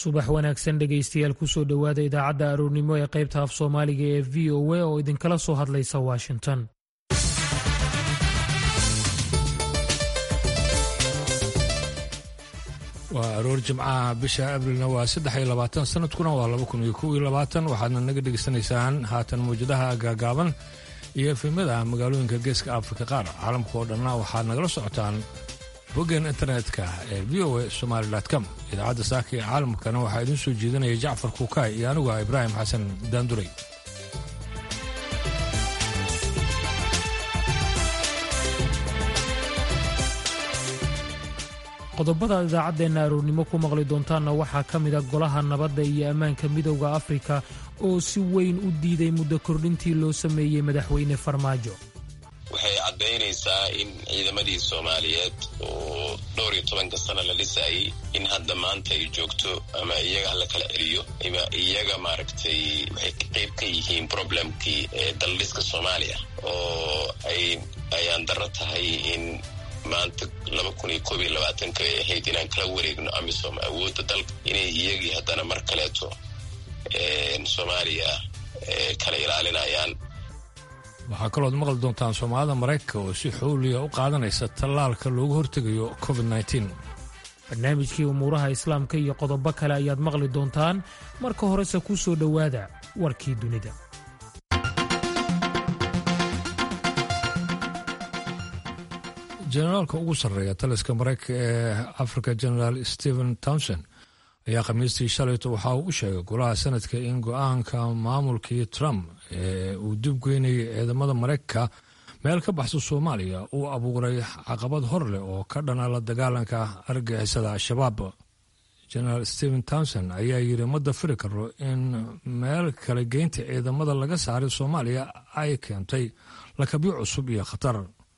subax wanaagsan dhegaystayaal kusoo dhowaada idaacadda aroornimo ee qaybta af soomaaliga ee v o a oo idinkala soo hadlaysa washington waa aroor jimcaha bisha abrilna waa saddex iyo labaatan sanadkuna waa laba kun iyo kow iyo labaatan waxaadna naga dhegaysanaysaan haatan mawjadaha gaagaaban iyo efemyada magaalooyinka geeska afrika qaar caalamka oo dhanna waxaad nagala socotaan boggan internetka ee v o a somaali com idaacadda saaka ee caalamkana waxaa idiin soo jeedinaya jacfar kuukaay iyo anigu ah ibraahim xasan daanduray qodobada idaacaddeena aroornimo ku maqli doontaanna waxaa ka mid a golaha nabadda iyo ammaanka midowda afrika oo si weyn u diiday muddo kordhintii loo sameeyey madaxweyne farmaajo waxay caddaynaysaa in ciidamadii soomaaliyeed oo dhowr iyo tobanka sana la dhisayay in hadda maanta ay joogto ama iyaga hala kala celiyo ama iyaga maaragtay waxay qayb ka yihiin problemkii daldhiska soomaaliya oo ay ayaan darro tahay in maanta laba kun iyo koob iyo labaatanka ay ahayd inaan kala wareegno amisom awoodda dalka inay iyagii haddana mar kaleeto soomaaliya kala ilaalinayaan waxaa kalooad maqli doontaan soomaalida maraykanka oo si xowliya u qaadanaysa tallaalka loogu hortegayo covid nteen barnaamijkii umuuraha islaamka iyo qodobo kale ayaad maqli doontaan marka horese ku soo dhowaada warkii dunida jenaraalka ugu sarreeya taliska maraykanka ee africa generaal stephen townson ayaa khamiistii shalayto waxa uu u sheegay golaha sanadka in go-aanka maamulkii trump ee uu dib geynayay ciidamada maraykanka meel ka baxsa soomaaliya uu abuuray caqabad hor leh oo ka dhana la dagaalanka argagixisada al-shabaab genaraal stephen townson ayaa yidhi ma dafiri karo in meel kale geynta ciidamada laga saaray soomaaliya ay keentay lakabyo cusub iyo khatar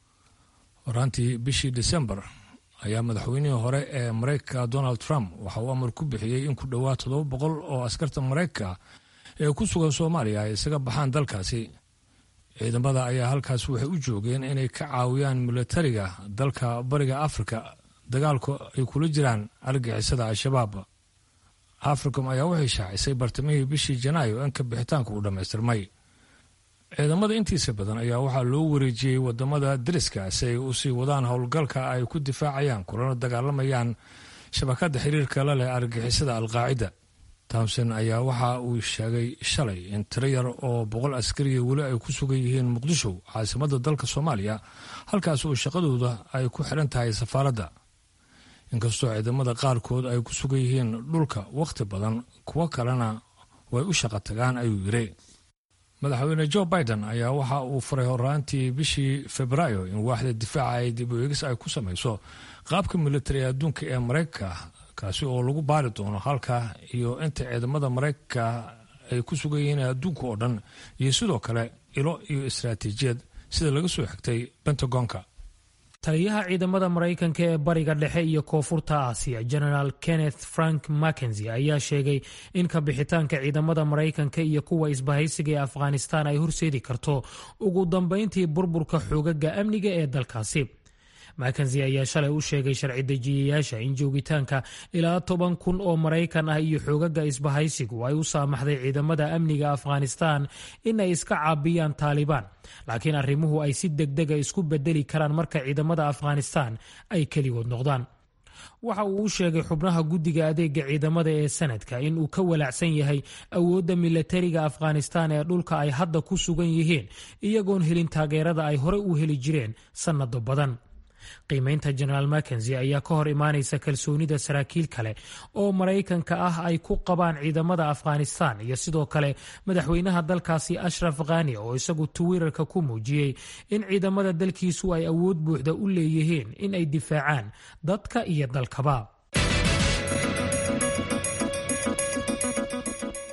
horaantii bishii desembar ayaa madaxweynihii hore ee maraykanka donald trump waxa uu amar ku bixiyey in ku dhowaad toddoba boqol oo askarta maraykanka ee ku sugan soomaaliya ay isaga baxaan dalkaasi ciidamada ayaa halkaas waxay u joogeen inay ka caawiyaan milatariga dalka bariga afrika dagaalku ay kula jiraan argixisada al-shabaab africom ayaa waxay shaacisay bartamihii bishii janaayo in ka bixitaanka uu dhammaystirmay ciidamada intiisa badan ayaa waxaa loo wareejiyey wadamada deriska si ay usii wadaan howlgalka ay ku difaacayaan kulana dagaalamayaan shabakada xiriirka la leh argixisada alqaacida townson ayaa waxa uu sheegay shalay in tiro yar oo boqol askariya weli ay ku sugan yihiin muqdisho caasimada dalka soomaaliya halkaas oo shaqadooda ay ku xidhan tahay safaaradda inkastoo ciidamada qaarkood ay ku sugan yihiin dhulka wakhti badan kuwo kalena way u shaqo tagaan ayuu yidhi madaxweyne jo biden ayaa waxa uu faray horaantii bishii febraayo in waaxda difaaca ay dib u eegis ay ku samayso qaabka militari ee adduunka ee maraykanka kaasi oo lagu baari doono halka iyo inta ciidamada maraykanka ay ku sugan yihiin adduunka oo dhan iyo sidoo kale ilo iyo istaraatiijiyad sida laga soo xigtay pentagonka taliyaha ciidamada maraykanka ee bariga dhexe iyo koonfurta aasiya genaraal kenneth frank mackenzie ayaa sheegay in ka bixitaanka ciidamada maraykanka iyo kuwa isbahaysiga ee afghanistan ay horseedi karto ugu dambeyntii burburka xoogaga amniga ee dalkaasi makenzi ayaa shalay u sheegay sharci dejiyayaasha in joogitaanka ilaa toban kun oo maraykan ah iyo xoogaga isbahaysigu ay u saamaxday ciidamada amniga afghanistan in ay iska caabiyaan taalibaan laakiin arrimuhu ay si degdega isku bedeli karaan marka ciidamada afghanistan ay keligood noqdaan waxa uu u sheegay xubnaha guddiga adeega ciidamada ee sanadka in uu ka walaacsan yahay awoodda milatariga afghanistan ee dhulka ay hadda ku sugan yihiin iyagoon helin taageerada ay hore u heli jireen sannado badan qiimeynta genaraal makenzi ayaa ka hor imaanaysa kalsoonida saraakiil kale oo maraykanka ah ay ku qabaan ciidamada afghanistan iyo sidoo kale madaxweynaha dalkaasi ashraf khani oo isagu twitter-ka ku muujiyey in ciidamada dalkiisu ay awood buuxda u leeyihiin in ay difaacaan dadka iyo dalkaba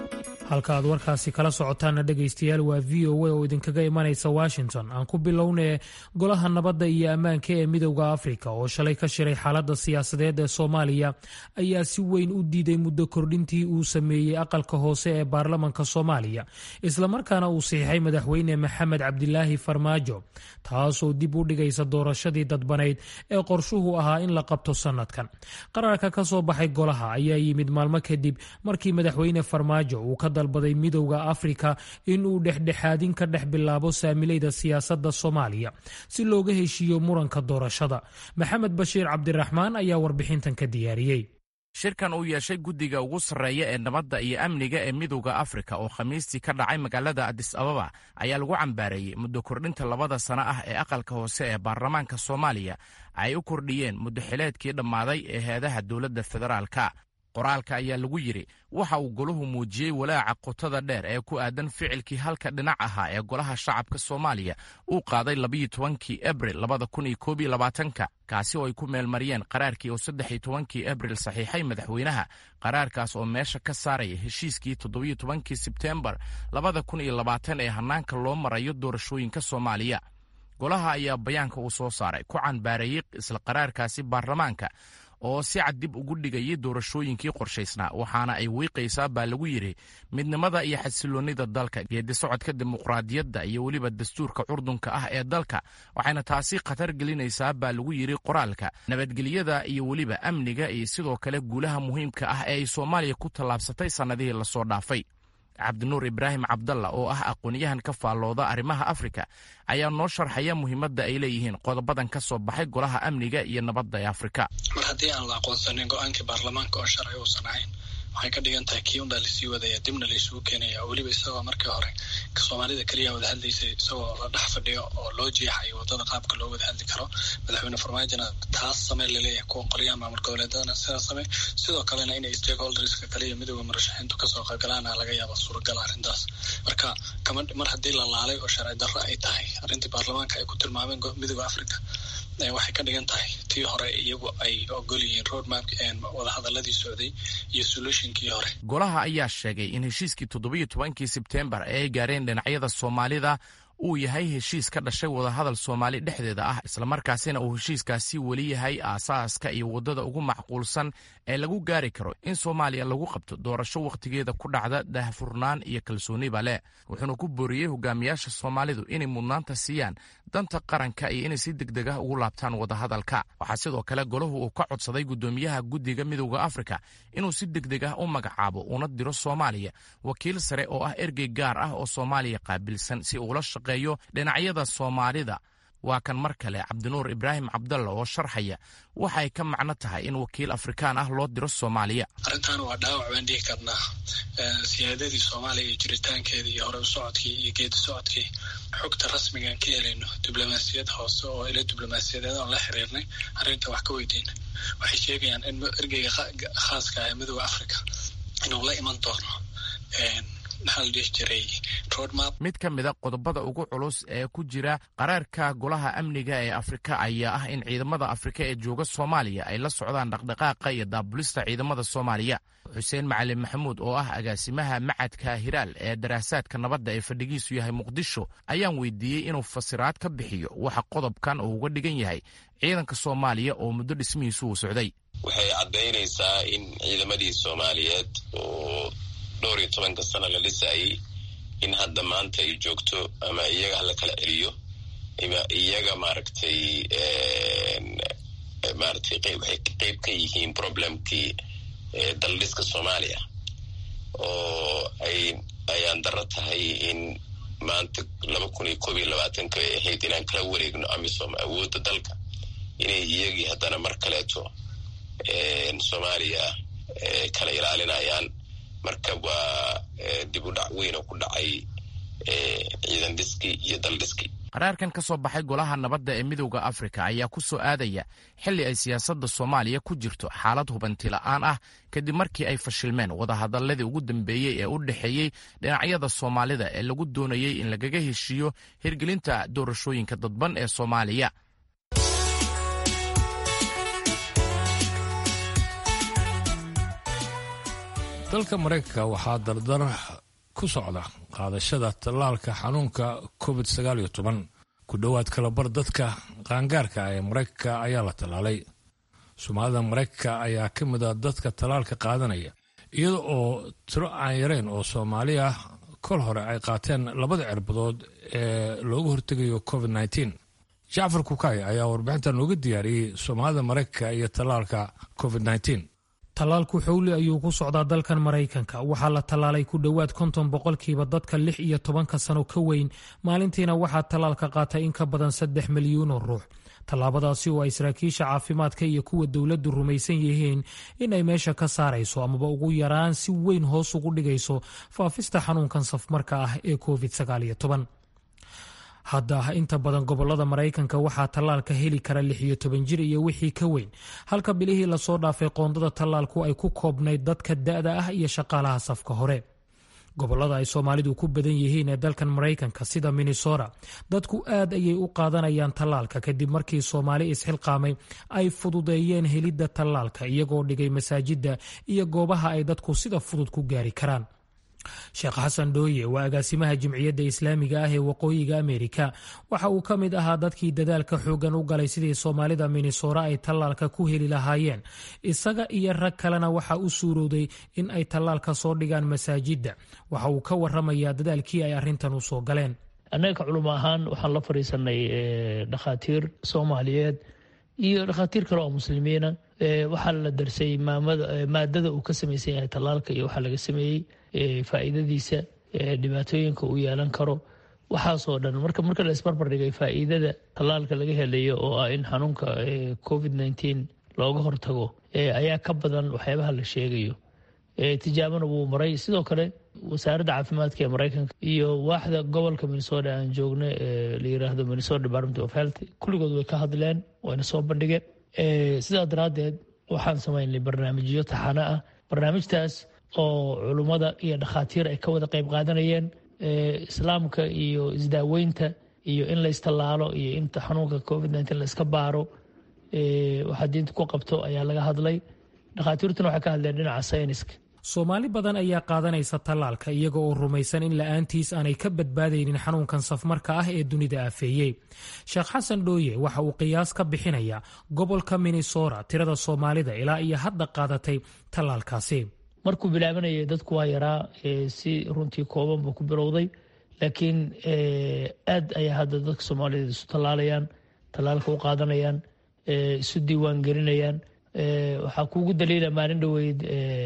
halka aad warkaasi kala socotaana dhegaystayaal waa v o a oo idinkaga imanaysa washington aan ku bilownee golaha nabadda iyo ammaanka ee midowda afrika oo shalay ka shiray xaaladda siyaasadeed ee soomaaliya ayaa si weyn u diiday muddo kordhintii uu sameeyey aqalka hoose ee baarlamanka soomaaliya islamarkaana uu saxiixay madaxweyne maxamed cabdilaahi farmaajo taasoo dib u dhigaysa doorashadii dadbanayd ee qorshuhu ahaa in la qabto sanadkan qaraarka ka soo baxay golaha ayaa yimid maalmo kadib markii madaxweyne farmaajo uu ka dalbaday midowda afrika in uu dhexdhexaadin ka dhex bilaabo saamilayda siyaasadda soomaaliya si looga heshiiyo muranka doorashada maxamed bashiir cabdiraxmaan ayaa warbixintan ka diyaariyey shirkan uu yeeshay guddiga ugu sarreeya ee nabadda iyo amniga ee midowda afrika oo khamiistii ka dhacay magaalada adis ababa ayaa lagu cambaareeyey muddo kordhinta labada sano ah ee aqalka hoose ee baarlamaanka soomaaliya ay u kordhiyeen muddo xileedkii dhammaaday ee heedaha dowladda federaalka qoraalka ayaa lagu yidhi waxa uu golahu muujiyey walaaca qotada dheer ee ku aadan ficilkii halka dhinac ahaa ee golaha shacabka soomaaliya uu qaaday labayo tobankii abril labada kun iyo koob iyo labaatanka kaasi oo ay ku meelmariyeen qaraarkii oo saddex iyo tobankii abril saxiixay madaxweynaha qaraarkaas oo meesha ka saaraya heshiiskii toddobiyo tobankii sebteembar labada kun iyo labaatan ee hannaanka loo marayo doorashooyinka soomaaliya golaha ayaa bayaanka uu soo saaray ku canbaareeyey isla qaraarkaasi baarlamaanka oo si cad dib ugu dhigayay doorashooyinkii qorshaysnaa waxaana ay wiiqaysaa baa lagu yidhi midnimada iyo xasiloonnida dalka geedi socodka dimuqraadiyadda iyo weliba dastuurka curdunka ah ee dalka waxayna taasi khatar gelinaysaa baa lagu yidhi qoraalka nabadgelyada iyo weliba amniga iyo sidoo kale guulaha muhiimka ah ee ay soomaaliya ku tallaabsatay sannadihii lasoo dhaafay cabdinuur ibraahim cabdalla oo ah aqoonyahan ka faallooda arrimaha afrika ayaa noo sharxaya muhiimadda ay leeyihiin qodobadan ka soo baxay golaha amniga iyo nabadda ee afrika mar haddii aan la aqoonsanin go-aankii baarlamaanka oo sharci uusan ahayn waxay ka dhigan tahay kii unbaa lasii wadaya dibna laysugu keenaya weliba isagoo markii hore soomaalida keliya wada hadlaysay isagoo la dhex fadhiyo oo loo jeexayo wadada qaabka loo wada hadli karo madaxweyne farmaajona taas samee laleeyahay kuwa qolyaha maamul goboleedadana sidaas samey sidoo kalena inay stakeholderska kaliya midooda murashaxiintu kasoo qaybgalaana laga yaaba suuragal arrintaas marka kama mar haddii la laalay oo sharci darro ay tahay arrintii baarlamaanka ay ku tilmaameen midooda africa waxay ka dhigan tahay tii hore iyagu ay ogol yihiin roadmap wadahadaladii socday iyo solutionkii hore golaha ayaa sheegay in heshiiskii toddobiyo tobankii sebteembar ee ay gaareen dhinacyada soomaalida uu yahay heshiis ka dhashay wadahadal soomaali dhexdeeda ah islamarkaasina uu heshiiskaasi weli yahay aasaaska iyo waddada ugu macquulsan ee lagu gaari karo in soomaaliya lagu qabto doorasho wakhtigeeda ku dhacda daahfurnaan iyo kalsooniba leh wuxuuna ku booriyey hogaamiyaasha soomaalidu inay mudnaanta siiyaan danta qaranka iyo inay si degdeg ah ugu laabtaan wadahadalka waxaa sidoo kale golahu uu ka codsaday guddoomiyaha guddiga midowda afrika inuu si degdeg ah u magacaabo una diro soomaaliya wakiil sare oo ah ergey gaar ah oo soomaaliya qaabilsan si uula shaqeeyo dhinacyada soomaalida waa kan mar kale cabdinuur ibraahim cabdalla oo sharxaya waxay ka macno tahay in wakiil afrikaan ah loo diro soomaaliya arrintan waa dhaawac baan dhihi karnaa siyaadadii soomaaliya iyo jiritaankeeda iyo hore u socodkii iyo geedi socodkii xogta rasmigaan ka helayno diblomaasiyad hoose oo ila diblomaasiyadeed oon la xiriirnay arrinta wax ka weydiina waxay sheegayaan in ergeyga khaaska ah ee midooda africa inuu la iman doono mid ka mida qodobada ugu culus ee ku jira qaraarka golaha amniga ee afrika ayaa ah in ciidamada afrika ee jooga soomaaliya ay la socdaan dhaqdhaqaaqa iyo daabulista ciidamada soomaaliya xuseen macalin maxamuud oo ah agaasimaha macadka hiraal ee daraasaadka nabadda ee fadhigiisu yahay muqdisho ayaan weydiiyey inuu fasiraad ka bixiyo waxa qodobkan uu uga dhigan yahay ciidanka soomaaliya oo muddo dhismihiisu uu socday waxay caddaynaysaa in ciidamadii soomaaliyeed oo dhowr iyo tobanka sano la dhisayay in hadda maanta ay joogto ama iyaga hala kala celiyo ima iyaga maaragtay maaragtay waxay qeyb ka yihiin problemkii daldhiska soomaaliya oo ay ayaan darro tahay in maanta laba kun iyo koob iyo labaatanka ay ahayd inaan kala wareegno amisom awoodda dalka inay iyagii haddana mar kaleeto soomaaliya kala ilaalinayaan marka waa dib u dhac weyn oo ku dhacay ciidan dhiski iyo dal dhiski qaraarkan ka soo baxay golaha nabadda ee midowda afrika ayaa ku soo aadaya xilli ay siyaasadda soomaaliya ku jirto xaalad hubanti la'aan ah kadib markii ay fashilmeen wadahadaladii ugu dambeeyey ee u dhexeeyey dhinacyada soomaalida ee lagu doonayey in lagaga heshiiyo hirgelinta doorashooyinka dadban ee soomaaliya dalka maraykanka waxaa dardar ku socda qaadashada tallaalka xanuunka covid sagaal iyo toban ku dhowaad kalabar dadka qaangaarka ee maraykanka ayaa la tallaalay soomaalida maraykanka ayaa ka mid a dadka tallaalka qaadanaya iyada oo tiro aan yareyn oo soomaali ah kol hore ay qaateen labada cirbadood ee looga hortegayo covid nteen jacfar kukay ayaa warbixinta nooga diyaariyey soomaalida maraykanka iyo tallaalka covid nteen tallaalku xowli ayuu ku socdaa dalkan maraykanka waxaa la tallaalay ku dhowaad konton boqolkiiba dadka lix iyo tobanka sano ka weyn maalintiina waxaa tallaalka qaatay in ka badan saddex milyuun oo ruux tallaabadaasi oo ay saraakiisha caafimaadka iyo kuwa dowladdu rumaysan yihiin in ay meesha ka saarayso amaba ugu yaraan si weyn hoos ugu dhigayso faafista xanuunkan safmarka ah ee covid sagaal iyo toban hadda inta badan gobolada maraykanka waxaa tallaalka heli kara lix iyo toban jir iyo wixii ka weyn halka bilihii lasoo dhaafay qoondada tallaalku ay ku koobnayd dadka da-da ah iyo shaqaalaha safka hore gobolada ay soomaalidu ku badan yihiin ee dalkan maraykanka sida minnesota dadku aad ayay u qaadanayaan tallaalka kadib markii soomaali isxilqaamay ay fududeeyeen helidda tallaalka iyagoo dhigay masaajidda iyo goobaha ay dadku sida fudud ku gaari karaan sheekh xasan dhooye waa agaasimaha jimciyadda islaamiga ah ee waqooyiga ameerika waxa uu ka mid ahaa dadkii dadaalka xoogan u galay sidii soomaalida minnesora ay tallaalka ku heli lahaayeen isaga iyo rag kalena waxa u suurowday in ay tallaalka soo dhigaan masaajidda waxa uu ka waramayaa dadaalkii ay arrintan u soo galeen annaga ka culimo ahaan waxaan la fadhiisanay dhakhaatiir soomaaliyeed iyo dhakhaatiir kale oo muslimiina waxaa la darsay maadada uu ka samaysan yahay tallaalka iyo waxaa laga sameeyey faa'iidadiisa dhibaatooyinka uu yeelan karo waxaasoo dhan marka marka la isbarbar dhigay faa'iidada tallaalka laga helayo oo ah in xanuunka covid nteen looga hortago ayaa ka badan waxyaabaha la sheegayo tijaabana wuu maray sidoo kale wasaaradda caafimaadka ee maraykanka iyo waaxda gobolka minnesota aan joogna la yiraahdo minnesota department of health kulligood way ka hadleen wayna soo bandhigeen sidaa daraaddeed waxaan samaynay barnaamijyo taxano ah barnaamijtaas oo culummada iyo dhakhaatiir ay ka wada qayb qaadanayeen islaamka iyo isdaaweynta iyo in laystallaalo iyo in xanuunka covid nteen layska baaro waxaa diinta ku qabto ayaa laga hadlay dhakhaatiirtuna waxay ka hadleen dhinaca sayniska soomaali badan ayaa qaadanaysa tallaalka iyaga oo rumaysan in la-aantiis aanay ka badbaadaynin xanuunkan safmarka ah ee dunida aafeeyey sheekh xasan dhooye waxa uu qiyaas ka bixinayaa gobolka minnesota tirada soomaalida ilaa iyo hadda qaadatay tallaalkaasi markuu bilaabanayay dadku waa yaraa si runtii kooban buu ku bilowday laakiin aad ayaa hadda dadka soomaaliyed isu tallaalayaan tallaalka u qaadanayaan isu diiwaan gelinayaan waxaa kuugu daliila maalin dhoweyd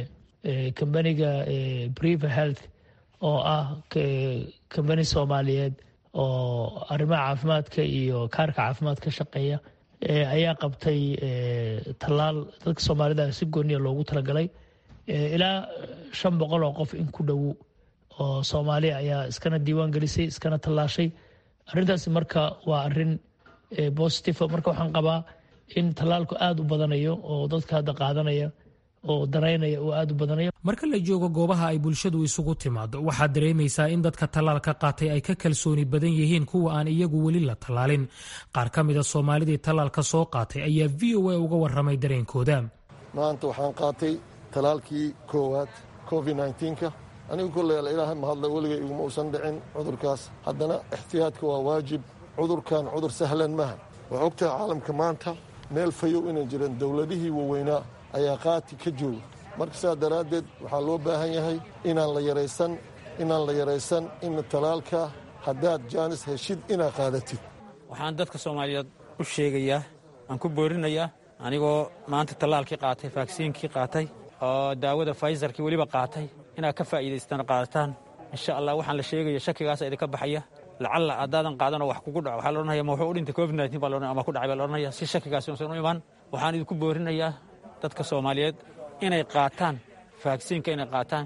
kambaniga briver health oo ah kambani soomaaliyeed oo arrimaha caafimaadka iyo kaarka caafimaad ka shaqeeya ayaa qabtay tallaal dadka soomaalida si gooniya loogu talagalay ilaa shan boqol oo qof in ku dhow oo soomaaliya ayaa iskana diiwaan gelisay iskana tallaashay arrintaasi marka waa arrin bositive marka waxaan qabaa in tallaalku aada u badanayo oo dadka hadda qaadanaya oo danaynaya uu aada u badanayo marka la joogo goobaha ay bulshadu isugu timaado waxaad dareemaysaa in dadka tallaalka qaatay ay ka kalsooni badan yihiin kuwa aan iyagu weli la tallaalin qaar ka mida soomaalidii tallaalka soo qaatay ayaa v o a uga warramay dareenkooda maanta waxaan qaatay talaalkii koowaad covid nnteenka anigu kolley ilaahay mahadla weligay iguma uusan dhicin cudurkaas haddana ixtiyaadka waa waajib cudurkan cudur sahlan maha waa ogtaha caalamka maanta meel fayow inay jireen dowladihii waaweynaa ayaa qaati ka jooga marka sidaa daraaddeed waxaa loo baahan yahay inaan la yaraysan inaan la yaraysan in talaalka haddaad jaanis heshid inaad qaadatid waxaan dadka soomaaliyeed u sheegayaa aan ku boorinayaa anigoo maanta tallaalkii qaatay vaksiinkii qaatay oo daawada faysarkii weliba qaatay inaad ka faa'iidaystaan qaadataan insha allah waxaan la sheegaya shakigaasa idinka baxaya lacalla haddaadan qaadanoo wax kugu dhaco waxaa la odhanaya ma wuxuu u dhintay covid nteen baa laodhanaya ama ku dhacay baa la odhanaya si shakigaasi uusan u imaan waxaan idinku boorinayaa dadka soomaaliyeed inay qaataan vaksiinka inay qaataan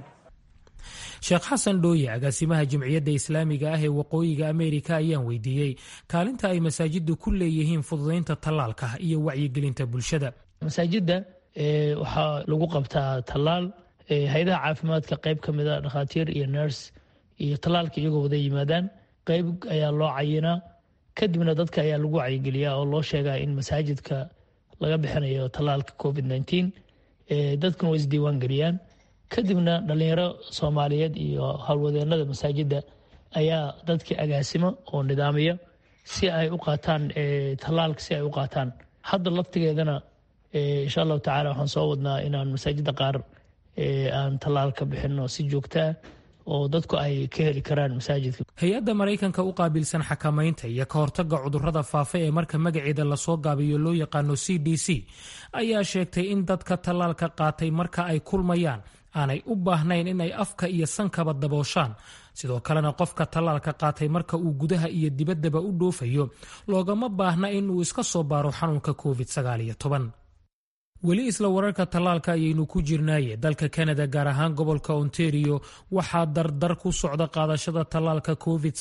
sheekh xasan dhooye agaasimaha jimciyadda islaamiga ah ee waqooyiga ameerika ayaan weydiiyey kaalinta ay masaajiddu ku leeyihiin fududaynta tallaalka iyo wacyigelinta bulshada masaajidda waxaa lagu qabtaa tallaal hay-adaha caafimaadka qayb ka mida dhakhaatiir iyo nurs iyo tallaalka iyagoo wada yimaadaan qayb ayaa loo cayinaa kadibna dadka ayaa lagu wacyigeliyaa oo loo sheegaa in masaajidka laga bixinayo tallaalka covid nteen dadkuna way isdiiwaan geliyaan kadibna dhalinyaro soomaaliyeed iyo howlwadeenada masaajidda ayaa dadkii agaasimo oo nidaamiya si ay u qaataan tallaalka si ay u qaataan hadda laftigeedana insha allahu tacala waxaan soo wadnaa inaan masaajidda qaar aan tallaalka bixino si joogtaa oo dadku ay ka heli karaan masaajidka hay-adda maraykanka u qaabilsan xakamaynta iyo ka hortagga cudurrada faafa ee marka magaceeda lasoo gaabiyo loo yaqaano c d c ayaa sheegtay in dadka tallaalka qaatay marka ay kulmayaan aanay u baahnayn inay afka iyo sankaba dabooshaan sidoo kalena qofka tallaalka qaatay marka uu gudaha iyo dibaddaba u dhoofayo loogama baahna in uu iska soo baaro xanuunka covid weli isla wararka tallaalka ayaynu ku jirnaaye dalka kanada gaar ahaan gobolka ontario waxaa dardar ku socda qaadashada tallaalka covid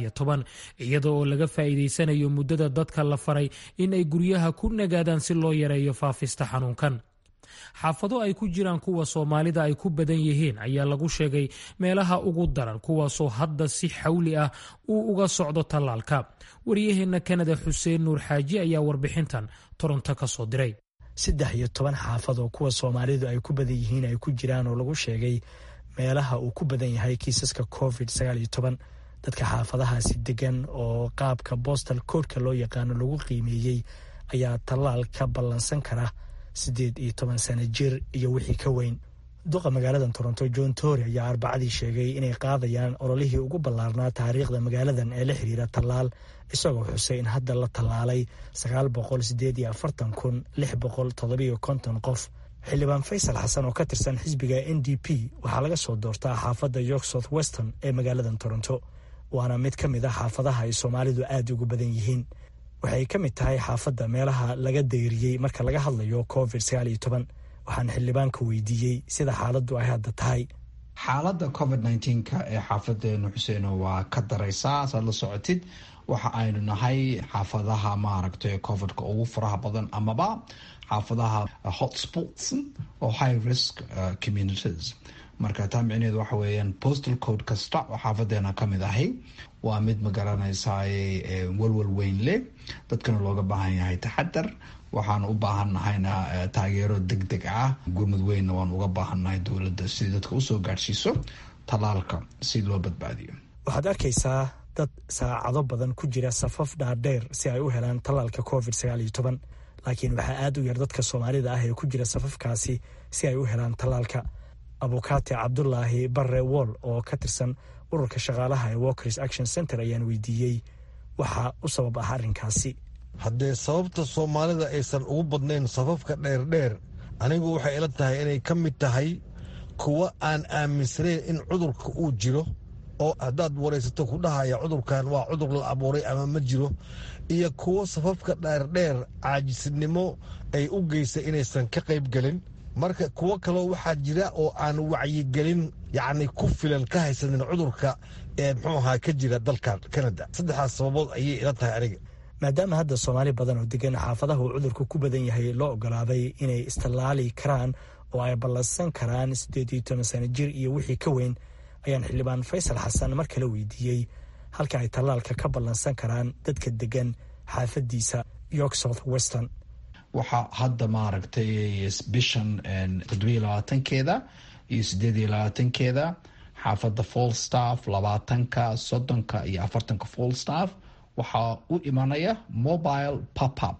iyada oo laga faa'iidaysanayo muddada dadka la faray in ay guryaha ku nagaadaan si loo yareeyo faafista xanuunkan xaafado ay ku jiraan kuwa soomaalida ay ku badan yihiin ayaa lagu sheegay meelaha ugu daran kuwaasoo hadda si xawli ah uu uga socdo tallaalka waryaheena kanada xuseen nuur xaaji ayaa warbixintan toronto ka soo diray saddex iyo toban xaafad oo kuwa soomaalidu ay ku badan yihiin ay ku jiraan oo lagu sheegay meelaha uu ku badan yahay kiisaska covid dadka xaafadahaasi degan oo qaabka bostal koodhka loo yaqaano lagu qiimeeyey ayaa tallaal ka ballansan kara siddeed iyo toban sano jir iyo wixii ka weyn duqa magaalada toronto john tory ayaa arbacadii sheegay inay qaadayaan ololihii ugu ballaarnaa taariikhda magaaladan ee la xiriira tallaal isagoo xusay in hadda la tallaalay sagaal boqol sideed iyo afartan kun lix boqol toddobiyo konton qof xildhibaan faysal xasan oo ka tirsan xisbiga n d p waxaa laga soo doortaa xaafadda york south weston ee magaaladan toronto waana mid ka mid a xaafadaha ay soomaalidu aada ugu badan yihiin waxay ka mid tahay xaafadda meelaha laga dayriyey marka laga hadlayo covid sagaal iyo toban waxaan xildhibaanka weydiiyey sida xaaladdu ay hadda tahay xaaladda covid nneteen-ka ee xaafadeenu xuseeno waa ka daraysaa saad la socotid waxa aynu nahay xaafadaha maaragtay covidka ugu faraha badan amaba xaafadaha hotspots oo high risk communities marka taa micneheedu waxa weeyaan postal code kasta oo xaafadeena ka mid ahay waa mid ma garanaysaa walwal weyn leh dadkana looga baahan yahay taxadar waxaan u baahanahayna taageero deg deg ah gurmud weynna waan uga baahannahay dowladda si dadka usoo gaadhsiiso tallaalka si loo badbaadiyo waxaad arkaysaa dad saacado badan ku jira safaf dhaadheer si ay u helaan tallaalka covid sagaal iyo toban laakiin waxaa aad u yar dadka soomaalida ah ee ku jira safafkaasi si ay u helaan tallaalka abukaate cabdulaahi barre wool oo ka tirsan ururka shaqaalaha ee walkers action center ayaan weydiiyey waxaa u sabab ah arrinkaasi haddee sababta soomaalida aysan ugu badnayn safafka dheerdheer anigu waxay ila tahay inay ka mid tahay kuwa aan aaminsanayn in cudurka uu jiro oo haddaad waraysato ku dhahaya cudurkan waa cudur la abuuray ama ma jiro iyo kuwo safafka dheerdheer caajisnimo ay u geysay inaysan ka qayb gelin marka kuwo kaloo waxaa jira oo aan wacyigelin yacni ku filan ka haysanin cudurka ee muxuu ahaa ka jira dalkan kanada saddexdaas sababood ayay ila tahay aniga maadaama hadda soomaali badan oo degan xaafadaha uu cudurku ku badan yahay loo ogolaaday inay istallaali karaan oo ay ballansan karaan siddeed iyo toban sano jir iyo wixii ka weyn ayaan xildhibaan faysal xasan mar kale weydiiyey halka ay tallaalka ka ballansan karaan dadka degan xaafadiisa york south weston waxaa hadda maaragtay bishan toddobiyo labaatankeeda iyo sideed iyo labaatankeeda xaafadda falstaff labaatanka soddonka iyo afartanka falstaff waxaa u imanaya mobile popup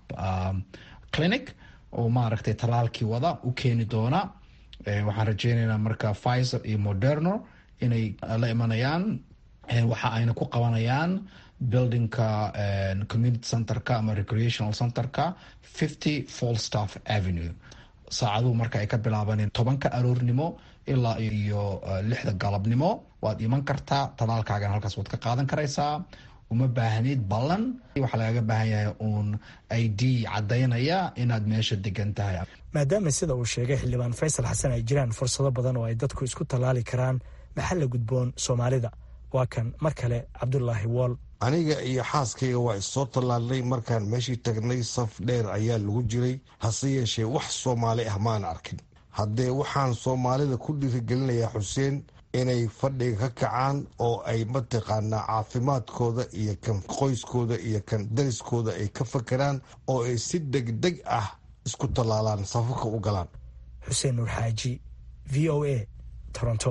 clinic oo maaragtay tallaalkii wada u keeni doona waxaan rajeyneynaa marka pfizer iyo moderno inay la imanayaan waxa ayna ku qabanayaan buildingka community centerka ama recreational centerka fifty falstaff avenue saacaduhu marka ay ka bilaabaneen tobanka aroornimo ilaa iyo lixda galabnimo waad iman kartaa talaalkaagan halkaas waad ka qaadan karaysaa uma baahnid ballan waxaa lagaga baahan yahay uun i d caddaynaya inaad meesha degan tahay maadaama sida uu sheegay xildhibaan faysal xasan ay jiraan fursado badan oo ay dadku isku tallaali karaan maxaa la gudboon soomaalida waa kan mar kale cabdulaahi wool aniga iyo xaaskayga waa issoo tallaalnay markaan meeshii tagnay saf dheer ayaa lagu jiray hase yeeshee wax soomaali ah maan arkin haddee waxaan soomaalida ku dhiirigelinayaa xuseen inay fadhiga ka kacaan oo ay mataqaanaa caafimaadkooda iyo kan qoyskooda iyo kan dariskooda ay ka fakeraan oo ay si degdeg ah isku tallaalaan safafka u galaan xuseen nuur xaaji v o a toronto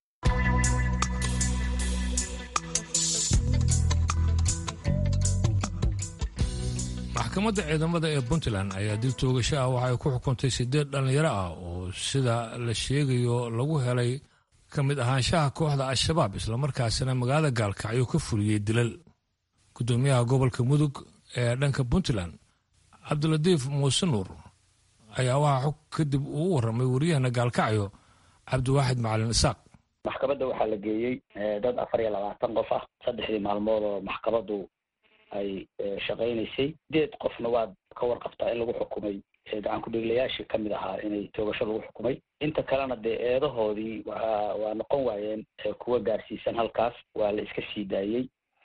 maxkamadda ciidamada ee puntland ayaa dib toogasho ah waxay ku xukuntay siddeed dhallinyaro ah oo sida la sheegayo lagu helay ka mid ahaanshaha kooxda al-shabaab islamarkaasina magaalada gaalkacyo ka fuliyey dilal guddoomiyaha gobolka mudug ee dhanka puntland cabdilatiif muuse nuur ayaa waxaa xog kadib uu warramay wariyahana gaalkacyo cabdiwaaxid macalin isaaq maxkamadda waxaa la geeyey dad afar iyo labaatan qof ah saddexdii maalmood oo maxkamaddu ay shaqaynaysay sideed qofna waad ka warqabtaa in lagu xukumay gacan ku-dhiiglayaashii kamid ahaa inay toogasho lagu xukumay inta kalena dee eedahoodii waa waa noqon waayeen kuwa gaarsiisan halkaas waa la iska sii daayey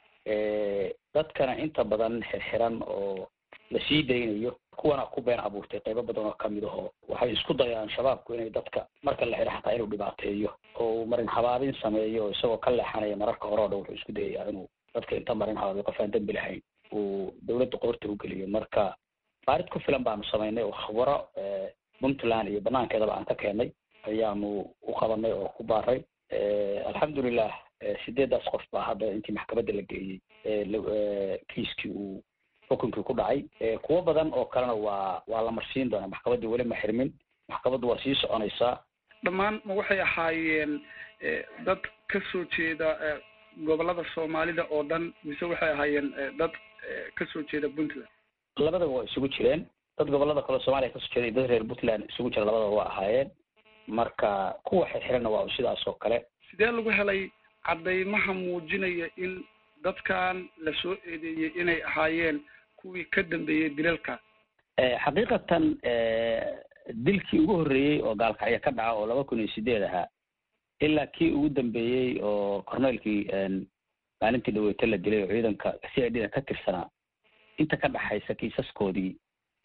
dadkana inta badan xirxiran oo la sii daynayo kuwana ku been abuurtay qaybo badan oo kamid aho waxay isku dayaan shabaabku inay dadka marka la xidho xataa inuu dhibaateeyo oo uu marin habaabin sameeyo isagoo ka leexanaya mararka hore o dhan wuxuu isku dayayaa inuu dadka inta marin habaabiyo qof aan dembi lahayn uu dawladda qoorta u geliyo marka baarid ku filan baanu samaynay oo khubaro puntland iyo banaankeedaba aan ka keenay ayaanu u qabanay oo ku baaray alxamdulilah sideedaas qof baa hadda intii maxkamadda la geeyey kiiskii uu xukunkii ku dhacay kuwo badan oo kalena waa waa la marsiin doonaa maxkamaddii weli ma xirmin maxkamaddu waa sii soconaysaa dhammaan ma waxay ahaayeen dad ka soo jeeda gobolada soomaalida oo dhan mise waxay ahaayeen dad ka soo jeeda puntland labadaba waa isugu jireen dad gobolada kale soomaaliya kasoo jeeda iyo dad reer puntland isugu jira labadaba waa ahaayeen marka kuwa xirxiranna waa sidaas oo kale sidee lagu helay caddaymaha muujinaya in dadkan la soo eedeeyey inay ahaayeen kuwii ka dambeeyey dilalka xaqiiqatan dilkii ugu horreeyey oo gaalkacyo ka dhaca oo laba kun iyo sideed ahaa ilaa kii ugu dambeeyey oo corneelkii maalintii dhaweyto la dilay oo ciidanka c i d da ka tirsanaa inta ka dhaxaysa kiisaskoodii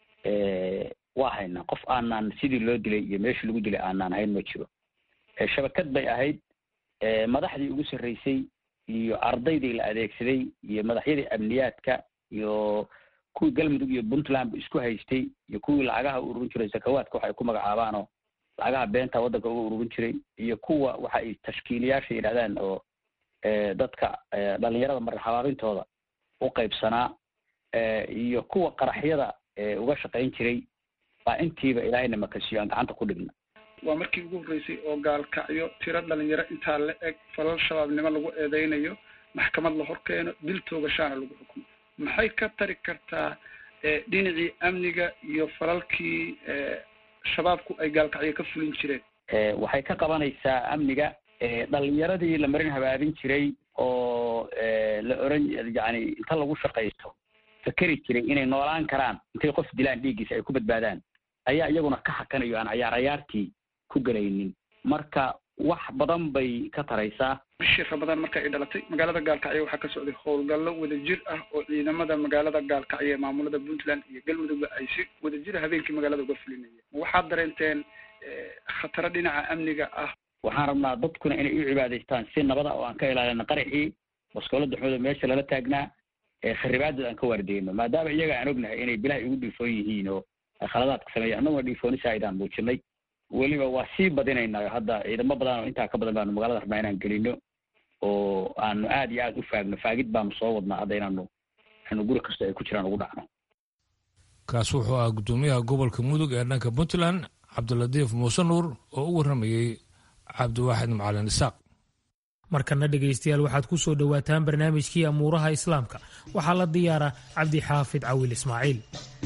waa haynaa qof aanaan sidii loo dilay iyo meeshii lagu dilay aanaan hayn ma jiro shabakad bay ahayd madaxdii ugu sarreysay iyo ardaydii la adeegsaday iyo madaxyadii amniyaadka iyo kuwii galmudug iyo puntland ba isku haystay iyo kuwii lacagaha u ururin jiray sakawaadka waxa ay ku magacaabaanoo lacagaha beenta waddanka uga ururin jiray iyo kuwa waxa ay tashkiiliyaasha yidhahdaan oo dadka dhalinyarada marin habaabintooda u qaybsanaa iyo kuwa qaraxyada uga shaqayn jiray baa intiiba ilaahayna makasiyo aan gacanta ku dhigna waa markii ugu horreysay oo gaalkacyo tiro dhalinyaro intaa la eg falal shabaabnimo lagu eedeynayo maxkamad la hor keeno dil toogashaana lagu xukumo maxay ka tari kartaa dhinacii amniga iyo falalkii shabaabku ay gaalkacyo ka fulin jireen waxay ka qabanaysaa amniga dhalinyaradii la marin habaabin jiray oo la oran yani inta lagu shaqaysto fakeri jiray inay noolaan karaan intay qof dilaan dhiiggiisa ay ku badbaadaan ayaa iyaguna ka hakanayo aan cayaar cayaartii ku gelaynin marka wax badan bay ka taraysaa bishii ramadaan marka ay dhalatay magaalada gaalkacyo waxaa ka socday howlgallo wadajir ah oo ciidamada magaalada gaalkacyo ee maamulada puntland iyo galmudugba ay si wadajira habeenkii magaalada uga fulinayeen waxaad dareenteen khataro dhinaca amniga ah waxaan rabnaa dadkuna inay u cibaadaystaan si nabada oo aan ka ilaalina qaraxii baskoolada xooda meesha lala taagnaa kharibaadad aan ka waardeyno maadaama iyaga aan ognahay inay bilaha igu dhiifoon yihiin oo ay khaladaadka sameeyan annaguna dhiifoonisa aydaan muujinay weliba waa sii badinaynaa hadda ciidamo badan oo intaa ka badan baanu magaalada rabnaa inaan gelino oo aanu aad iyo aad u faagno faagid baanu soo wadnaa hadda inaanu anu guri kasta ay ku jiraan ugu dhacno kaas wuxuu ahaa guddoomiyaha gobolka mudug ee dhanka puntland cabdilatiif muuse nuur oo u warramayey cabdiwaaxid macalin isaaq markana dhegaystayaal waxaad ku soo dhowaataan barnaamijkii amuuraha islaamka waxaa la diyaara cabdi xaafid cawil ismaaciil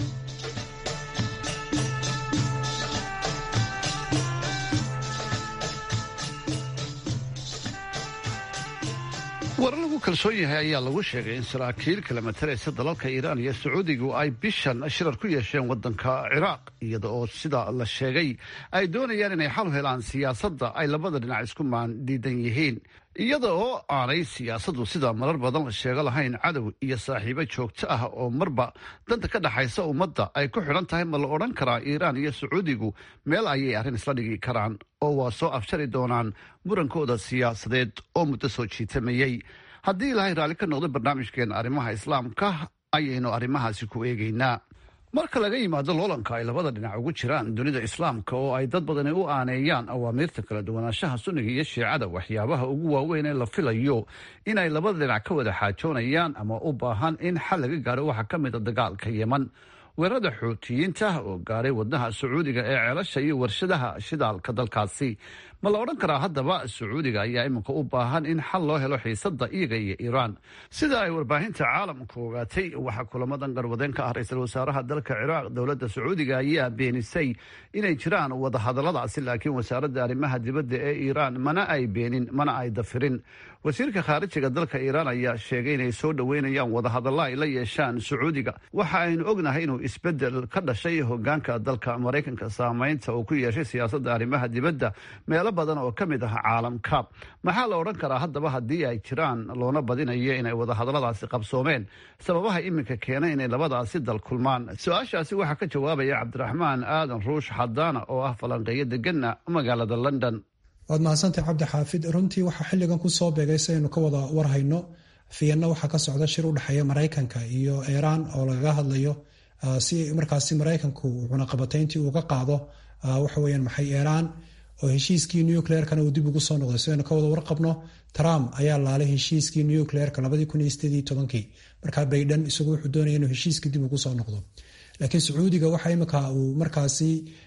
warar lagu kalsoon yahay ayaa lagu sheegay in saraakiil kala mataraysa dalalka iiraan iyo sacuudigu ay bishan shirar ku yeesheen waddanka ciraaq iyada oo sida la sheegay ay doonayaan inay xal helaan siyaasadda ay labada dhinac isku maandiidan yihiin iyada oo aanay siyaasaddu sida marar badan la sheego lahayn cadow iyo saaxiibo joogto ah oo marba danta ka dhexaysa ummadda ay ku xidhan tahay ma la odhan karaa iiraan iyo sacuudigu meel ayay arrin isla dhigi karaan oo waa soo afjari doonaan murankooda siyaasadeed oo muddo soo jiitamayey haddii ilaahay raalli ka noqday barnaamijkeena arrimaha islaamka ayaynu arrimahaasi ku eegaynaa marka laga yimaado loolanka ay labada dhinac ugu jiraan dunida islaamka oo ay dad badani u aaneeyaan awaamiirta kala duwanaanshaha sunniga iyo shiicada waxyaabaha ugu waaweyn ee la filayo in ay labada dhinac ka wada xaajoonayaan ama u baahan in xal laga gaaro waxaa ka mid a dagaalka yeman weerarada xuutiyiinta oo gaaray wadnaha sacuudiga ee ceelasha iyo warshadaha shidaalka dalkaasi ma la odhan karaa haddaba sacuudiga ayaa iminka u baahan in xal loo helo xiisada iyaga iyo iiraan sida ay warbaahinta caalamku ogaatay waxaa kulamadan garwadeen ka ah ra-iisul wasaaraha dalka ciraaq dowladda sacuudiga ayaa beenisay inay jiraan wadahadaladaasi laakiin wasaaradda arrimaha dibadda ee iiraan mana ay beenin mana ay dafirin wasiirka khaarijiga dalka iiraan ayaa sheegay inay soo dhoweynayaan wadahadalla ay la yeeshaan sacuudiga waxa aynu ognahay inuu isbedel ka dhashay hogaanka dalka maraykanka saameynta uu ku yeeshay siyaasadda arrimaha dibadda meelo badan oo ka mid ah caalamka maxaa la odhan karaa haddaba haddii ay jiraan loona badinayo inay wadahadalladaasi qabsoomeen sababaha iminka keenay inay labadaasi dal kulmaan su-aashaasi waxaa ka jawaabaya cabdiraxmaan aadan ruush xadaana oo ah falanqeeyo degana magaalada london waad mahadsantay cabdi xaafid runtii waxaa xilligan kusoo beegay si aynu ka wada warhayno fiyanna waxaa ka socda shir u dhexeeya maraykanka iyo iiraan oo lagaga hadlayo si markaasi maraykanku cunaqabatayntii uga qaado waxaweyan maxay iiraan oo heshiiskii nucleerkana uu dib ugu soo noqday si aynu ka wada warqabno trump ayaa laalay heshiiskii nucleerka kii markaa baydhan isagu wuxuu doonaya inuu heshiiskii dib ugu soo noqdo laakiin sacuudiga waxa imika uu markaasi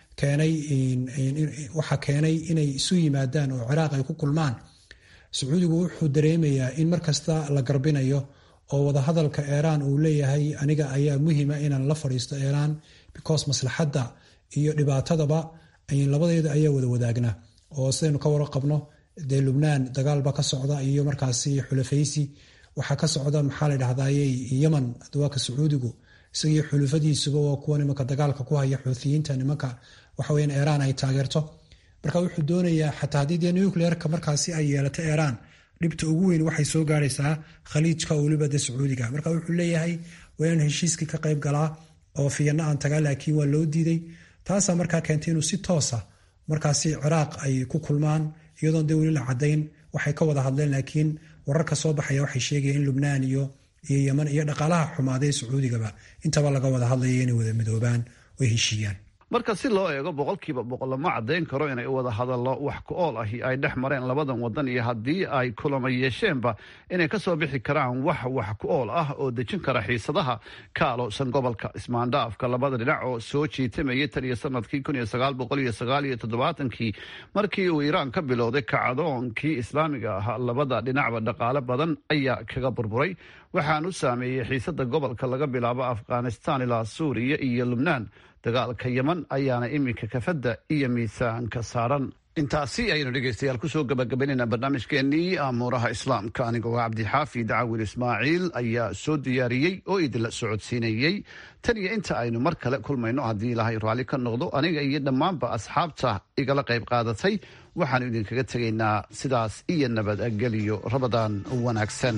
waxaa keenay inay isu yimaadaan oo ciraaq ay ku kulmaan sacuudigu wuxuu dareemayaa in markasta la garbinayo oo wadahadalka iiraan uu leeyahay aniga ayaa muhima inaan la fadhiisto iiraan because maslaxadda iyo dhibaatadaba labadeeda ayaa wada wadaagna oo sidaynu ka warqabno dee lubnaan dagaalba ka socda iyo markaasi xulafaysi waxaa ka socda maxaa la dhahdaye yeman dawaaka sacuudigu isagii xulufadiisuba waa kuwa nimanka dagaalka ku haya xuuthiyiinta nimanka waxaweyan iiraan ay taageerto marka wuxuu doonayaa xataa haddii dee nucleerka markaasi ay yeelato iiraan dhibta ugu weyn waxay soo gaaraysaa khaliijka oo weliba dee sacuudiga marka wuxuu leeyahay waa inaan heshiiskii ka qayb galaa oo fiyanna aan tagaa laakiin waa loo diiday taasaa markaa keentay inuu si toosa markaasi ciraaq ay ku kulmaan iyadoon dee weli la cadayn waxay ka wada hadleen laakiin wararka soo baxaya waxay sheegayaan in lubnaan iyo iyo yeman iyo dhaqaalaha xumaaday sacuudigaba intaba laga wada hadlaya inay wada midoobaan oy heshiiyaan marka si loo eego boqolkiiba boqol lama caddayn karo inay wada hadallo wax ku ool ahi ay dhex mareen labadan wadan iyo haddii ay kulama yeesheenba inay ka soo bixi karaan wax wax ku ool ah oo dejin kara xiisadaha ka aloosan gobolka ismaandhaafka labada dhinac oo soo jiitamayay tan iyo sanadkii kun iyo sagaal boqol iyo sagaal iyo toddobaatankii markii uu iiraan ka bilowday kacdoonkii islaamiga ahaa labada dhinacba dhaqaale badan ayaa kaga burburay waxaan u saameeyey xiisada gobolka laga bilaabo afghanistan ilaa suuriya iyo lubnaan dagaalka yeman ayaana iminka kafadda iyo miisaanka saaran intaasi ayaynu dhegeystayaal kusoo gabagabaynayna barnaamijkeenii amuuraha islaamka anigoo cabdixaafi dacawil ismaaciil ayaa soo diyaariyey oo idinla socodsiinayey tan iyo inta aynu mar kale kulmayno haddii ilaahay raalli ka noqdo aniga iyo dhammaanba asxaabta igala qayb qaadatay waxaanu idinkaga tegaynaa sidaas iyo nabadgelyo rabadaan wanaagsan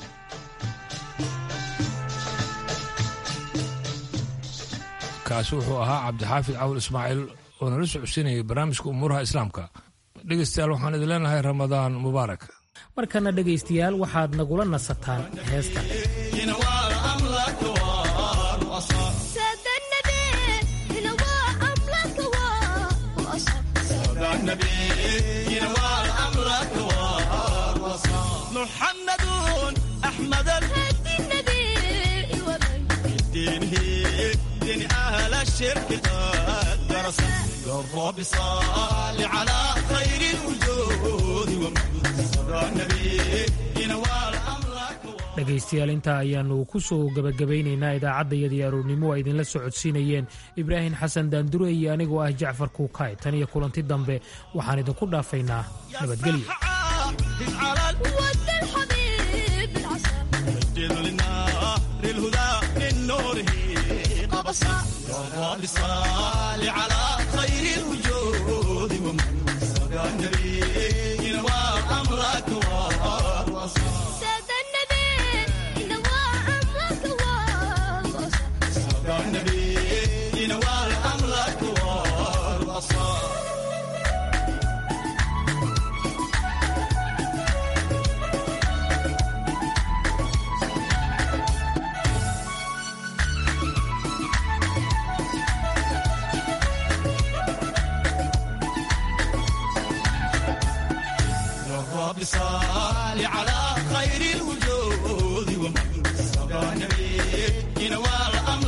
kaasi wuxuu ahaa cabdixaafid cawal ismaaciil oo nala socodsiinayay barnaamijka umuuraha islaamka dhegeystayaal waxaan idin leenahay ramadaan mubaarak markana dhegaystayaal waxaad nagula nasataan heesta أهل الشرك قد درس الرب صال على خير الوجود ومسر النبي ينوال أمرك dhegaystayaal intaa ayaannu ku soo gebagabaynaynaa idaacaddayadii aroornimo ay idinla socodsiinayeen ibraahim xasan daandure iyo anigoo ah jacfar kuukay tan iyo kulanti dambe waxaan idinku dhaafaynaa nabadgelyo الرب صال على خير الوجود ومن صدى النبي ينوار أمرك والوصال سادة النبي ينوار أمرك والوصال صدى النبي ينوار أمرك والوصال صل على